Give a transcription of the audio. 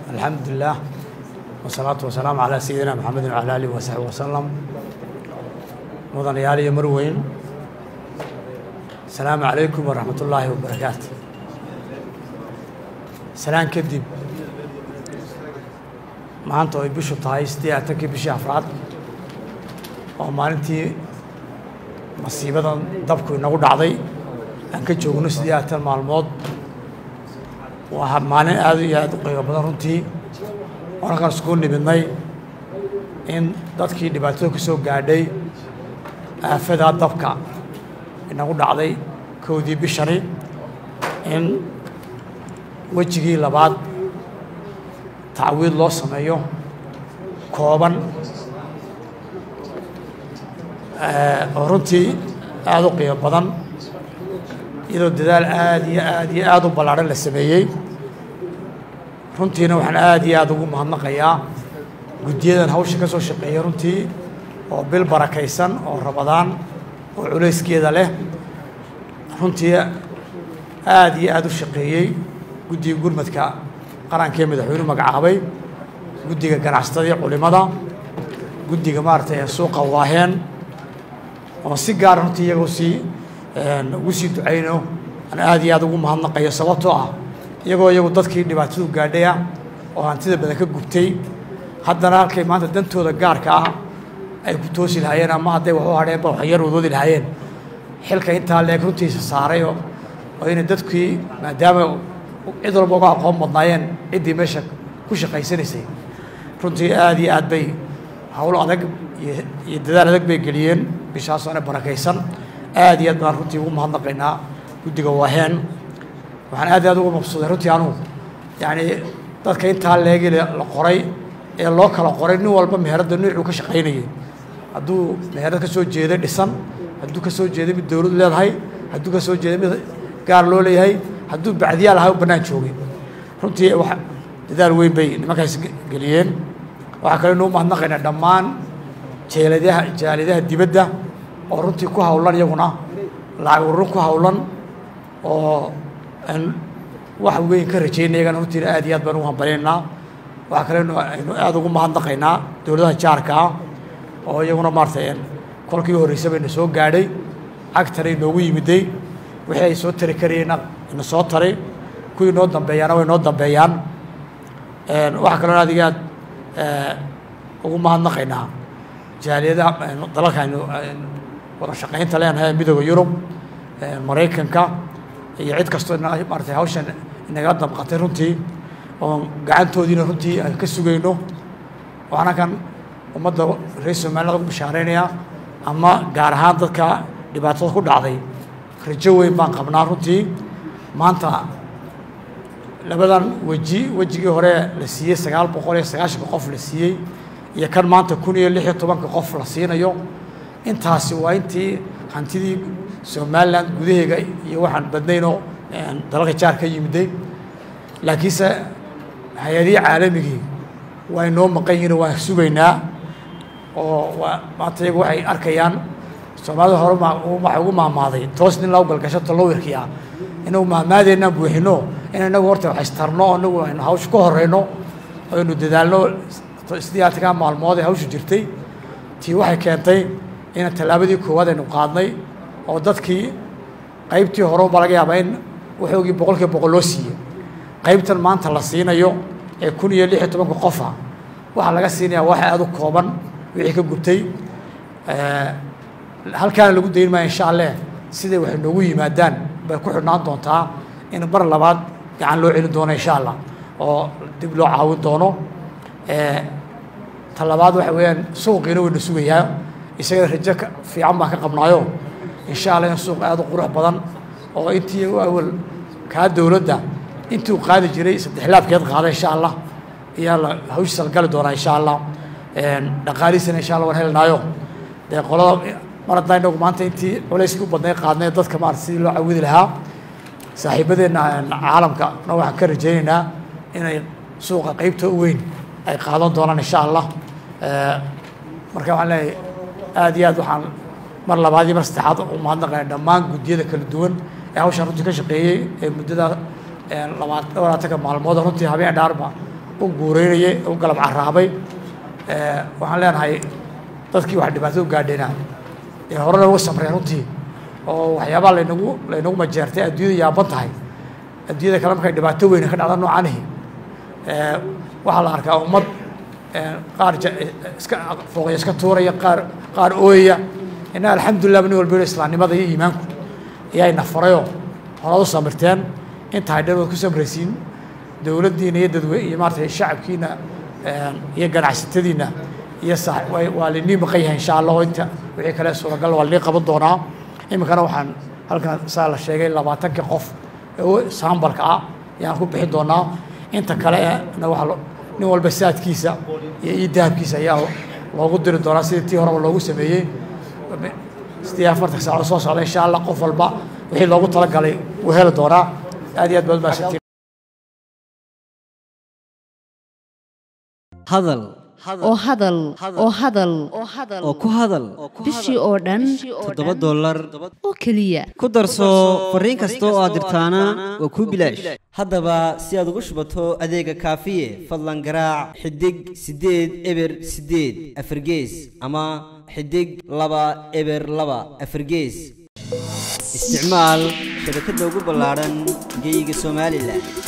alxamdu lilah wasalaatu wasalaamu calaa sayidina maxamedin wacala alihi wasaxbi wasalam mudanayaal iyo marweyn asalaamu calaykum waraxmat ullaahi wabarakaatu salaan kadib maanta ay bishu tahay siddeed atankii bishii afraad oo maalintii masiibadan dabku inagu dhacday aan ka joogno siddeed atan maalmood waa maalin aad iyo aad u qiimo badan runtii onakan iskugu nimidnay in dadkii dhibaatada ku soo gaadhay aafadaa dabka inagu dhacday kowdii bishani in wejigii labaad tacwiid loo sameeyo kooban oo runtii aada u qiimo badan iyadoo dadaal aada iyo aad iyo aada u ballaadhan la sameeyey runtiina waxaan aada iyo aada ugu mahadnaqayaa guddiyadan hawsha ka soo shaqeeya runtii oo bil barakaysan oo rabadaan oo culayskeeda leh runtii aada iyo aada u shaqeeyey guddiga gurmadka qarankee madaxweynuhu magacaabay guddiga ganacsatada iyo culimada guddiga maaragtay suuqa waaheen oo si gaara runtii iyagoo sii ugu sii ducayno aan aada iyo aada ugu mahadnaqayo sababtoo ah iyagoo iyagu dadkii dhibaatadu gaadhay ah oo hantida badan ka gubtay haddana halkay maanta dantooda gaarka ah ay ku toosi lahaayeen ama hadday wax u hadheenba wax yar wadoodi lahaayeen xilka intaa leeg runtiisa saaray oo inay dadkii maadaama cid walba uga aqoon badnaayeen ciddii meesha ku shaqaysanaysay runtii aada iyo aad bay hawl adag iyo dadaal adag bay geliyeen bishaasoo barakaysan aada iyo aad baan runtii ugu mahadnaqaynaa guddiga waaheen waxaan aad iyo aad ugu mabsuuday runtii anugu yacni dadka intaa leegi la qoray ee loo kala qoray nin walba meheradda nuucuu ka shaqaynayay hadduu meherad ka soo jeeday dhisan hadduu ka soo jeeday mid dowlad leedahay hadduu ka soo jeeday mid gaar loo leeyahay hadduu bacdiyaal ahaa u bannaan joogay runtii wax dadaal weyn bay nimankaas geliyeen waxaa kale inuu mahadnaqaynaa dhammaan jeeladaha jaaladaha dibadda oo runtii ku hawlan iyaguna lacag ururin ku hawlan oo aan wax weyn ka rajaynay iyagana runtiina aad iyo aad baan ugu hambalyaynaa waxaa kale aynu aada ugu mahadnaqaynaa dowladaha jaarka ah oo iyaguna maaratay kolkii horreysa bayna soo gaadhay cagtana inoogu yimiday wixii ay soo tari karayeenna ina soo taray kuwii noo dambeeyaana way noo dambeeyaan waxaa kaloo aad iyo aad ugu mahadnaqaynaa jaaliyadaha dalalka aynu wada shaqaynta leenahay midooda yurub maraykanka iyo cid kastoo maaratay hawshan inaga damqatay runtii oo gacantoodiina runtii aan ka sugayno waxaana kan ummadda reer somaliland ugu bishaaraynayaa ama gaar ahaan dadka dhibaatada ku dhacday rajo weyn baan qabnaa runtii maanta labadan weji wejigii hore la siiyey sagaal boqol iyo sagaashanka qof la siiyey iyo kan maanta kun iyo lix iyo tobanka qof la siinayo intaasi waa intii hantidii somalilan gudaheega iyo waxaan badnaynoo dalalka jaar ka yimiday laakiinse hay-adihii caalamigii waa inoo maqan yihin waan sugaynaa oo waa maanta iyagu waxay arkayaan soomaalida hore waxay ugu maamaaday toos nin lagu galgasho tallowirkii ah inagu maamaadeenaan buuxino in inagu horta waxaystarno oo inagu aynu hawsha ka horeyno aynu dadaalno sidii atankaa maalmood ee hawshu jirtay tii waxay keentay in tallaabadii koowaad aynu qaadnay oo dadkii qaybtii hore baa laga yaabaa in waxoogii boqolkiiba boqol loo siiyey qaybtan maanta la siinayo ee kun iyo lix iyo tobanka qofa waxaa laga siinayaa wax aada u kooban wixii ka gubtay halkaana lagu dayn maayo insha alleh siday waxay noogu yimaadaan bay ku xidhnaan doontaa in mar labaad gacan loo celin doono insha allah oo dib loo caawin doono ta labaad waxa weeyaan suuqiina wayna sugayaa isaga rajo fiican baan ka qabnaayo insha allah in suuq aada u qurux badan oo intii awal kaa dowladda intii u qaadi jiray saddex laabkeed qaada insha allah ayaa la hawshiisa la gali doonaa insha allah dhaqaalihiisana insha allah waan helnaayo dee qolada mar haddaan inagu maanta intii culayskii u badnay qaadnay dadka maarata sidii loo cawidi lahaa saaxiibadeenna caalamka na waxaan ka rajaynaynaa inay suuqa qeybta u weyn ay qaadan doonaan insha allah marka waxaan leeyahay aada iyo aad waxaan mar labaad iyo mar saddexaad u mahadnaqaya dhammaan guddiyada kala duwan ee hawshaan runtii ka shaqeeyey ee muddada labaat labaatanka maalmood runtii habeen dhaarba u guureynayay u galab caraabay waxaan leenahay dadkii wax dhibaato u gaadheenaa ee horena uga samreen runtii oo waxyaabaa laynagu laynagu majeertay adduunyada yaaban tahay adduunyada kale markay dhibaato weyne ka dhacda noocanihi waxaa la arkaa ummad qaar iska fooqya iska tuuraya qaar qaar ooyaya inna alxamdulillah nin walba islaamnimada iyo iimaanku ayaa ina farayoo horaad u samirteen intahay dhan waad ku samraysiin dowladdiina iyo dadwe iyo maaratay shacabkiina iyo ganacsatadiina iyo waa linii maqan yahay insha allah oo inta wixii kale suuragal waa linii qaban doonaa iminkana waxaan halkan saa la sheegay labaatanka qof ee saambalka ah ayaan ku bixin doonaa inta kale na waa nin walba saadkiisa iyo io dahabkiisa ayaa loogu diri doonaa sidii tii horeba loogu sameeyey sidii afartan saacood soo socda insha allah qof walba wixii loogu talagalay wuu heli doonaa aad iyo aad baad mahadsantiin hadal oo hadal oo hadal oo ku hadal bishii oo dhan toddoba dollar oo keliya ku darso fariin kasta oo aad dirtaana waa kuu bilaash haddaba si aad ugu shubato adeega kaafiye fadlan garaac xidig siddeed eber siddeed afargees ama xidig laba eber laba afargees isticmaal shabakadda ugu ballaadhan geyga somalilan